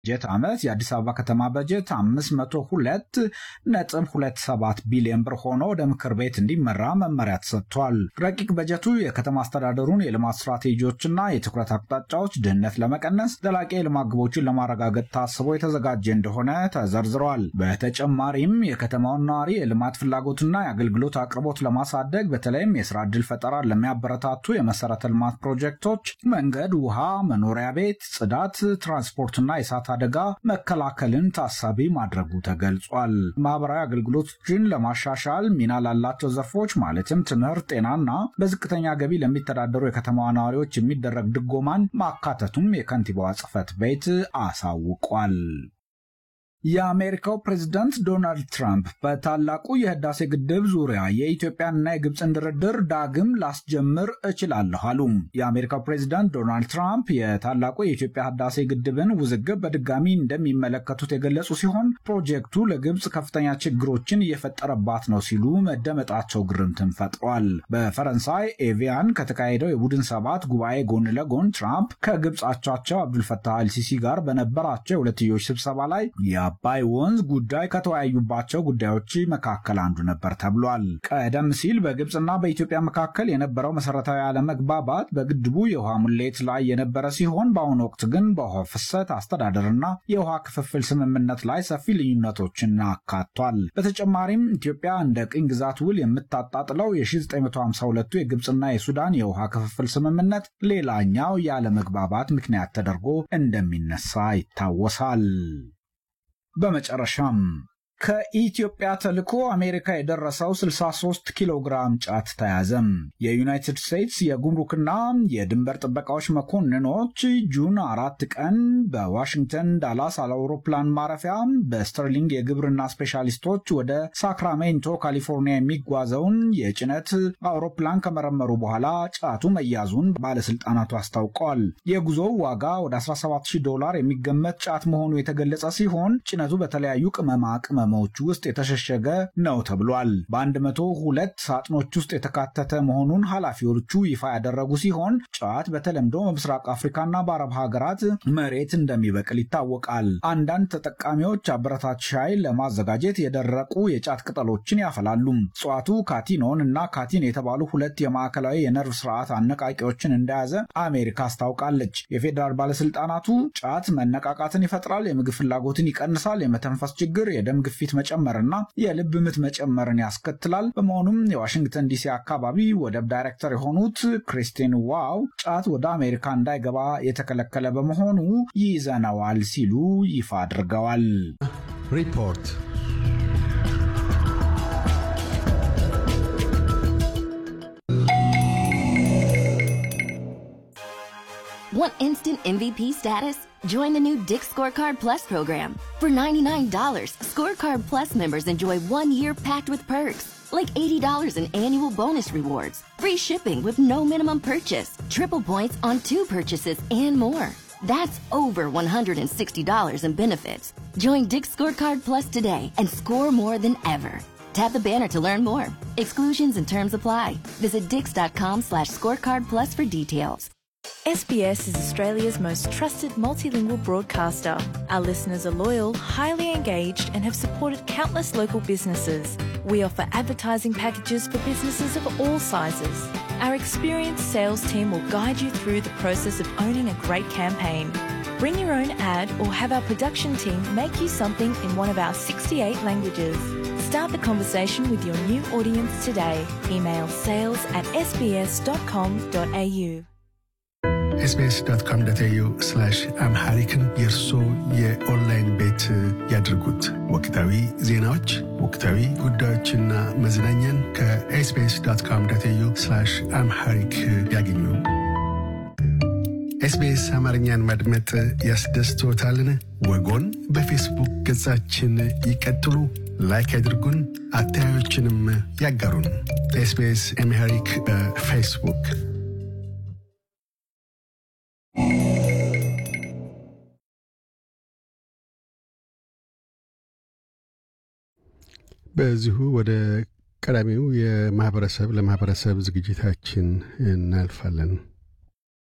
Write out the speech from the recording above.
በጀት ዓመት የአዲስ አበባ ከተማ በጀት 502 ነጥብ 27 ቢሊዮን ብር ሆኖ ወደ ምክር ቤት እንዲመራ መመሪያ ተሰጥቷል። ረቂቅ በጀቱ የከተማ አስተዳደሩን የልማት ስትራቴጂዎችና የትኩረት አቅጣጫዎች ድህነት ለመቀነስ ዘላቂ የልማት ግቦችን ለማረጋገጥ ታስቦ የተዘጋጀ እንደሆነ ተዘርዝሯል። በተጨማሪም የከተማውን ነዋሪ የልማት ፍላጎትና የአገልግሎት አቅርቦት ለማሳደግ በተለይም የስራ ዕድል ፈጠራን ለሚያበረታቱ የመሰረተ ልማት ፕሮጀክቶች መንገድ፣ ውሃ፣ መኖሪያ ቤት፣ ጽዳት፣ ትራንስፖርትና የእሳት አደጋ መከላከልን ታሳቢ ማድረጉ ተገልጿል። ማህበራዊ አገልግሎቶችን ለማሻሻል ሚና ላላቸው ዘርፎች ማለትም ትምህርት፣ ጤናና በዝቅተኛ ገቢ ለሚተዳደሩ የከተማዋ ነዋሪዎች የሚደረግ ድጎማን ማካተቱም የከንቲባዋ ጽሕፈት ቤት አሳውቋል። የአሜሪካው ፕሬዝዳንት ዶናልድ ትራምፕ በታላቁ የህዳሴ ግድብ ዙሪያ የኢትዮጵያንና የግብፅን ድርድር ዳግም ላስጀምር እችላለሁ አሉ። የአሜሪካው ፕሬዝዳንት ዶናልድ ትራምፕ የታላቁ የኢትዮጵያ ህዳሴ ግድብን ውዝግብ በድጋሚ እንደሚመለከቱት የገለጹ ሲሆን ፕሮጀክቱ ለግብፅ ከፍተኛ ችግሮችን እየፈጠረባት ነው ሲሉ መደመጣቸው ግርምትን ፈጥሯል። በፈረንሳይ ኤቪያን ከተካሄደው የቡድን ሰባት ጉባኤ ጎን ለጎን ትራምፕ ከግብፅ አቻቸው አብዱልፈታህ አልሲሲ ጋር በነበራቸው የሁለትዮሽ ስብሰባ ላይ አባይ ወንዝ ጉዳይ ከተወያዩባቸው ጉዳዮች መካከል አንዱ ነበር ተብሏል። ቀደም ሲል በግብፅና በኢትዮጵያ መካከል የነበረው መሰረታዊ አለመግባባት በግድቡ የውሃ ሙሌት ላይ የነበረ ሲሆን በአሁኑ ወቅት ግን በውሃ ፍሰት አስተዳደርና የውሃ ክፍፍል ስምምነት ላይ ሰፊ ልዩነቶችን አካቷል። በተጨማሪም ኢትዮጵያ እንደ ቅኝ ግዛት ውል የምታጣጥለው የ1952ቱ የግብፅና የሱዳን የውሃ ክፍፍል ስምምነት ሌላኛው የአለመግባባት ምክንያት ተደርጎ እንደሚነሳ ይታወሳል። በመጨረሻም ከኢትዮጵያ ተልኮ አሜሪካ የደረሰው 63 ኪሎ ግራም ጫት ተያዘም። የዩናይትድ ስቴትስ የጉምሩክና የድንበር ጥበቃዎች መኮንኖች ጁን አራት ቀን በዋሽንግተን ዳላስ አውሮፕላን ማረፊያ በስተርሊንግ የግብርና ስፔሻሊስቶች ወደ ሳክራሜንቶ ካሊፎርኒያ የሚጓዘውን የጭነት አውሮፕላን ከመረመሩ በኋላ ጫቱ መያዙን ባለስልጣናቱ አስታውቀዋል። የጉዞው ዋጋ ወደ 170 ዶላር የሚገመት ጫት መሆኑ የተገለጸ ሲሆን ጭነቱ በተለያዩ ቅመማ ቅመሞች ውስጥ የተሸሸገ ነው ተብሏል። በአንድ መቶ ሁለት ሳጥኖች ውስጥ የተካተተ መሆኑን ኃላፊዎቹ ይፋ ያደረጉ ሲሆን ጫት በተለምዶ በምስራቅ አፍሪካና በአረብ ሀገራት መሬት እንደሚበቅል ይታወቃል። አንዳንድ ተጠቃሚዎች አበረታች ሻይ ለማዘጋጀት የደረቁ የጫት ቅጠሎችን ያፈላሉ። እጽዋቱ ካቲኖን እና ካቲን የተባሉ ሁለት የማዕከላዊ የነርቭ ስርዓት አነቃቂዎችን እንደያዘ አሜሪካ አስታውቃለች። የፌዴራል ባለስልጣናቱ ጫት መነቃቃትን ይፈጥራል፣ የምግብ ፍላጎትን ይቀንሳል፣ የመተንፈስ ችግር፣ የደም ግፊት መጨመርና የልብ ምት መጨመርን ያስከትላል። በመሆኑም የዋሽንግተን ዲሲ አካባቢ ወደብ ዳይሬክተር የሆኑት ክሪስቲን ዋው ጫት ወደ አሜሪካ እንዳይገባ የተከለከለ በመሆኑ ይዘነዋል ሲሉ ይፋ አድርገዋል። ሪፖርት Want instant MVP status? Join the new Dick Scorecard Plus program. For $99, Scorecard Plus members enjoy one year packed with perks, like $80 in annual bonus rewards, free shipping with no minimum purchase, triple points on two purchases, and more. That's over $160 in benefits. Join Dick Scorecard Plus today and score more than ever. Tap the banner to learn more. Exclusions and terms apply. Visit dix.com slash scorecard plus for details. SBS is Australia's most trusted multilingual broadcaster. Our listeners are loyal, highly engaged, and have supported countless local businesses. We offer advertising packages for businesses of all sizes. Our experienced sales team will guide you through the process of owning a great campaign. Bring your own ad or have our production team make you something in one of our 68 languages. Start the conversation with your new audience today. Email sales at sbs.com.au. ኤስቢኤስ ዶት ኮም ዶት ኤዩ አምሃሪክን የእርሶ የኦንላይን ቤት ያድርጉት። ወቅታዊ ዜናዎች፣ ወቅታዊ ጉዳዮችና መዝናኛን ከኤስቢኤስ ዶት ኮም ዶት ኤዩ አምሃሪክ ያገኙ። ኤስቢኤስ አማርኛን ማድመጥ ያስደስትዎታልን? ወጎን በፌስቡክ ገጻችን ይቀጥሉ፣ ላይክ ያድርጉን፣ አስተያየቶችንም ያጋሩን። ኤስቢኤስ አምሃሪክ በፌስቡክ በዚሁ ወደ ቀዳሚው የማህበረሰብ ለማህበረሰብ ዝግጅታችን እናልፋለን።